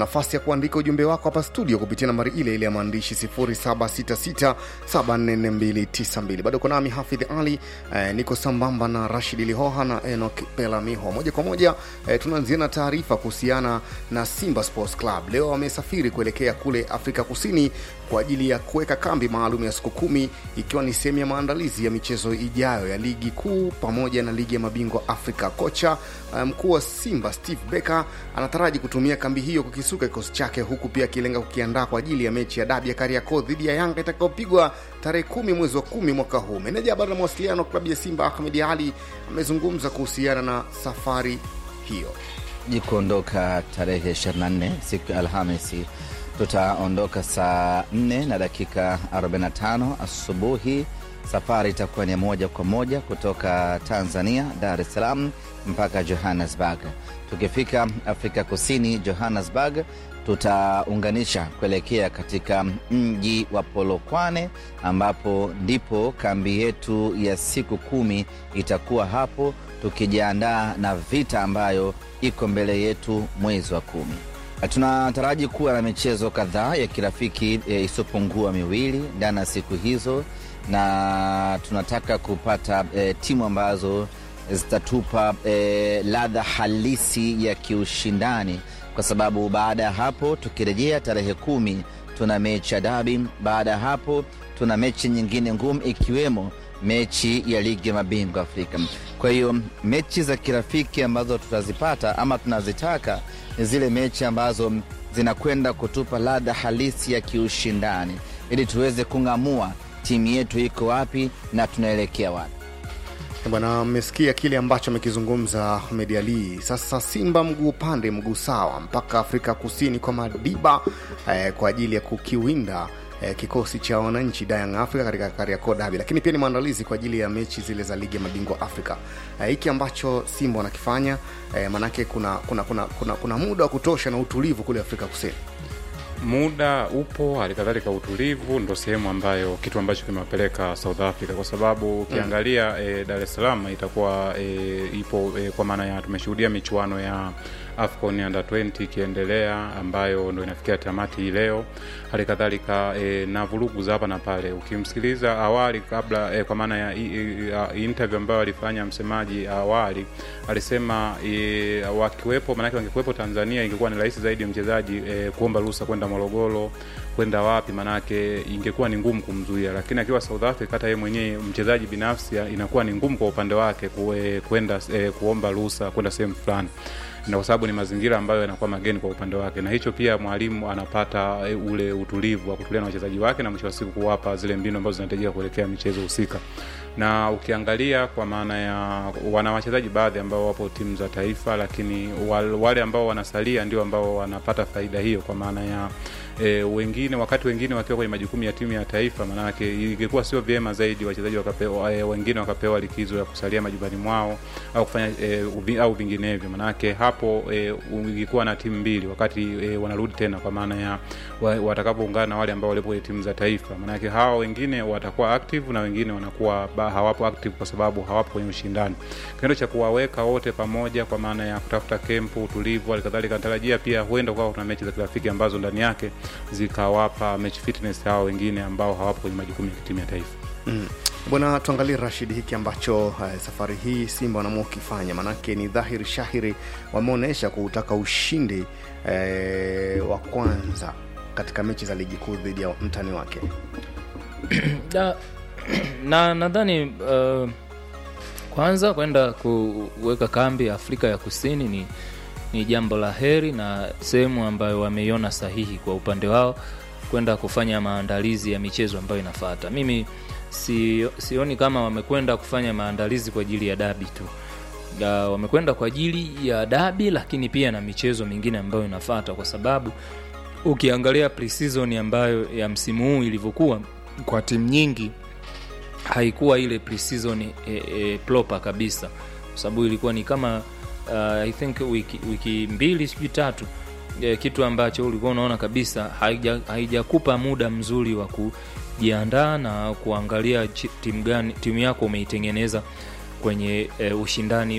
nafasi ya kuandika ujumbe wako hapa studio kupitia nambari ile ile ya maandishi 0766744292 bado nami hafidh ali eh, niko sambamba na rashid lihoha na enok pelamiho moja kwa moja eh, tunaanzia na taarifa kuhusiana na simba sports club leo wamesafiri kuelekea kule afrika kusini kwa ajili ya kuweka kambi maalum ya siku kumi ikiwa ni sehemu ya maandalizi ya michezo ijayo ya ligi kuu pamoja na ligi ya mabingwa afrika kocha eh, mkuu wa simba steve becker anataraji kutumia kambi hiyo kukisuka kikosi chake huku pia akilenga kukiandaa kwa ajili ya mechi ya dabi ya kariakoo dhidi ya yanga itakayopigwa tarehe kumi mwezi wa kumi mwaka huu meneja habari na mawasiliano klabu ya simba ahmed ali amezungumza kuhusiana na safari hiyo ji kuondoka tarehe 24 siku ya Alhamisi. Tutaondoka saa 4 na dakika 45 asubuhi. Safari itakuwa ni moja kwa moja kutoka Tanzania, Dar es Salaam mpaka Johannesburg. Tukifika Afrika Kusini, Johannesburg, tutaunganisha kuelekea katika mji wa Polokwane ambapo ndipo kambi yetu ya siku kumi itakuwa hapo, tukijiandaa na vita ambayo iko mbele yetu mwezi wa kumi. Tunataraji kuwa na michezo kadhaa ya kirafiki e, isiyopungua miwili ndani ya siku hizo, na tunataka kupata e, timu ambazo zitatupa e, ladha halisi ya kiushindani, kwa sababu baada ya hapo tukirejea tarehe kumi tuna mechi ya dabi. Baada ya hapo tuna mechi nyingine ngumu ikiwemo mechi ya ligi ya mabingwa Afrika. Kwa hiyo mechi za kirafiki ambazo tutazipata ama tunazitaka ni zile mechi ambazo zinakwenda kutupa ladha halisi ya kiushindani, ili tuweze kung'amua timu yetu iko wapi na tunaelekea wapi. bwana mmesikia kile ambacho amekizungumza Ahmed Ali. Sasa Simba mguu upande mguu sawa mpaka Afrika Kusini kwa Madiba eh, kwa ajili ya kukiwinda eh, kikosi cha wananchi Young Africa katika Kariakoo Derby, lakini pia ni maandalizi kwa ajili ya mechi zile za ligi ya mabingwa Afrika. Eh, hiki ambacho Simba wanakifanya eh, manake kuna kuna, kuna kuna kuna muda wa kutosha na utulivu kule Afrika Kusini. muda upo hali kadhalika utulivu ndo sehemu ambayo kitu ambacho kimewapeleka south africa kwa sababu ukiangalia mm. e, dar es salaam itakuwa e, ipo e, kwa maana ya tumeshuhudia michuano ya afcon under 20 ikiendelea ambayo ndo inafikia tamati hii leo hali kadhalika e, na vurugu za hapa na pale ukimsikiliza awali kabla e, kwa maana ya i, i, interview ambayo alifanya msemaji awali alisema e, wakiwepo maanake wangekuwepo tanzania ingekuwa ni rahisi zaidi mchezaji e, kuomba ruhusa kwenda morogoro kwenda wapi manake ingekuwa ni ngumu kumzuia lakini akiwa south africa hata yeye mwenyewe mchezaji binafsi inakuwa ni ngumu kwa upande wake kue- kwenda e, kuomba ruhusa kwenda sehemu fulani na kwa sababu ni mazingira ambayo yanakuwa mageni kwa upande wake na hicho pia mwalimu anapata e, ule utulivu wa kutulia na wachezaji wake na mwisho wa siku kuwapa zile mbinu ambazo zinahitajika kuelekea michezo husika na ukiangalia kwa maana ya wana wachezaji baadhi ambao wapo timu za taifa lakini wal- wale ambao wanasalia ndio ambao wanapata faida hiyo kwa maana ya e, wengine wakati wengine wakiwa kwenye majukumu ya timu ya taifa maanake ingekuwa sio vyema zaidi wachezaji wakapewa, e, wengine wakapewa likizo ya kusalia majumbani mwao au kufanya e, uvi, au vinginevyo maanake hapo e, ingekuwa na timu mbili wakati e, wanarudi tena kwa maana ya wa- watakapoungana na wale ambao walipo kwenye timu za taifa maanake hawa wengine watakuwa active na wengine wanakuwa ba, hawapo active kwa sababu hawapo kwenye ushindani kitendo cha kuwaweka wote pamoja kwa maana ya kutafuta kempu utulivu halikadhalika natarajia pia huenda kukawa kuna mechi za kirafiki ambazo ndani yake zikawapa match fitness hawa wengine ambao hawapo kwenye majukumu ya timu ya taifa Mm. Bwana, tuangalie Rashid, hiki ambacho uh, safari hii Simba wanaamua kukifanya, maanake ni dhahiri shahiri wameonyesha kutaka ushindi eh, wa kwanza katika mechi za ligi kuu dhidi ya mtani wake. da, na nadhani uh, kwanza kwenda kuweka kambi Afrika ya Kusini ni, ni jambo la heri na sehemu ambayo wameiona sahihi kwa upande wao kwenda kufanya maandalizi ya michezo ambayo inafuata. Mimi si, sioni kama wamekwenda kufanya maandalizi kwa ajili ya dabi tu da, wamekwenda kwa ajili ya dabi, lakini pia na michezo mingine ambayo inafuata, kwa sababu ukiangalia pre-season ambayo ya msimu huu ilivyokuwa kwa timu nyingi haikuwa ile pre-season e, e, proper kabisa kwa sababu ilikuwa ni kama uh, i think wiki, wiki mbili sijui tatu e, kitu ambacho ulikuwa unaona kabisa haija- haijakupa muda mzuri wa kujiandaa na kuangalia chi- timu gani timu yako umeitengeneza kwenye e, ushindani